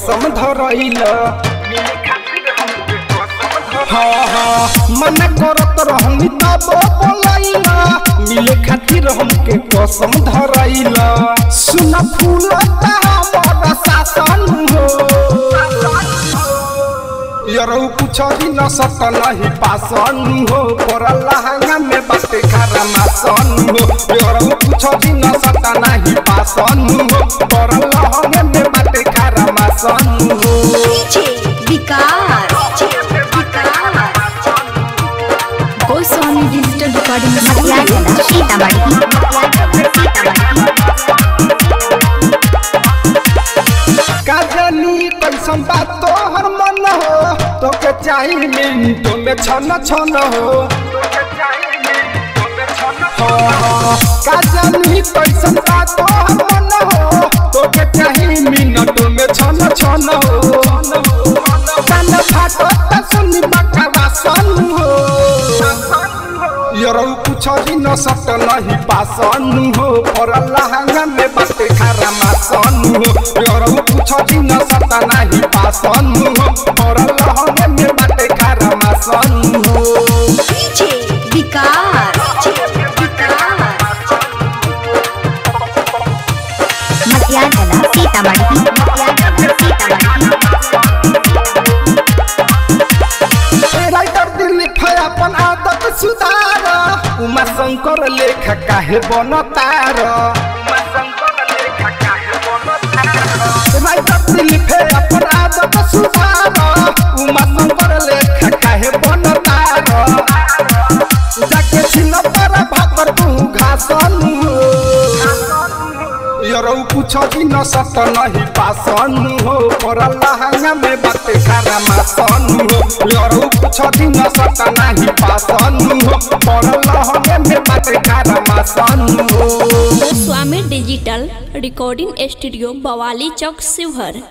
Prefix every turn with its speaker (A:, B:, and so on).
A: कसम धरैल हाँ हाँ मन करत रहनी तब बोलैल मिले खातिर हमके कसम धरैल सुन फूल हमर शासन हो यरौ कुछ भी न सत नहीं पासन हो पर लहंगा में बाटे खारा मासन हो यरौ कुछ भी न सत नहीं पासन हो पर लहंगा में बाटे खारा मासन हो
B: DJ Vikas Goswami digital recording
C: Matiyagala Sitamarhi Matiyagala
A: का जानी कैसन बात तोहर मन हो तोके चाही मिनटों में छन छन हो हाँ, हाँ, का जानी कैसन बात तोहर मन हो तोके चाही मिनटों में छन छन हो कान फाटो त सुनी बकरा सन हो यरौ कुछ भी न सत नहीं पासन हो पर लहंगा में बाटे खारा मासन हो यरौ कुछ भी न सत नहीं पासन हो पर लहंगा में बाटे खारा मासन हो
B: डीजे विकास
C: मटियागला सीतामढ़ी मटियागला सीतामढ़ी
A: राइटर दिलीप है अपन आदत सुधार उमा शंकर लेख काहे बनतार राइटर दिलीप है अपन आदत सुधार उमा शंकर लेख काहे बनतार जाके छिन पर भाकर तू घासन यरौ कुछ भी न सत नहीं पासन हो पर लहंगा में बाटे खारा मासन हो यरौ कुछ भी न सत नहीं पासन हो पर लहंगा में बाटे खारा मासन हो
D: गोस्वामी डिजिटल रिकॉर्डिंग स्टूडियो बवाली चौक शिवहर